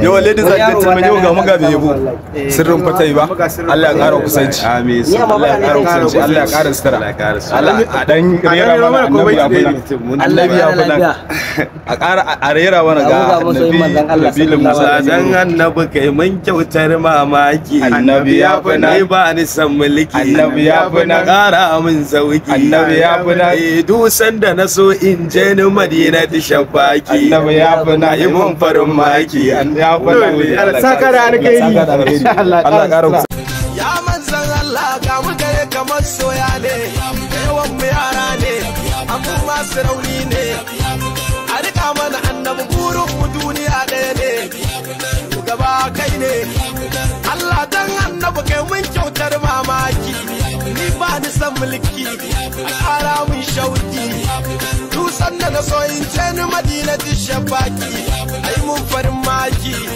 yawa ladies and gentlemen yau ga mu ga bai yabo sirrin fata yi ba Allah ya ƙara kusanci Amin. Allah ya ƙara kusanci Allah ya ƙara sutura Allah a dan rera mana annabi ya funa annabi ya funa a ƙara a rera mana ga annabi nabilin musa dan annabi kai mun kyautar mamaki Annabi ya fi na- Ni ba ni san mulki Annabi ya fi na- ƙara min sauki Annabi ya fi na- Eh, dusan da na so in je ni madina ta shafaki annabi ya funa yi mun farin maki ya funa saka da alkhairi. Allah ya ƙara kusanci Ya manzan Allah ga mu gare kamar soya ne, yawan mu yara ne, amma masu rauni ne. A rika mana annabi burin mu duniya ɗaya ne, gaba kai ne. Allah dan annabi kai mun kyautar mamaki, ni ba ni san mulki, a ƙara mun shauki. Dusan da na so in ce ni madina shafaki, ai mun farin maki.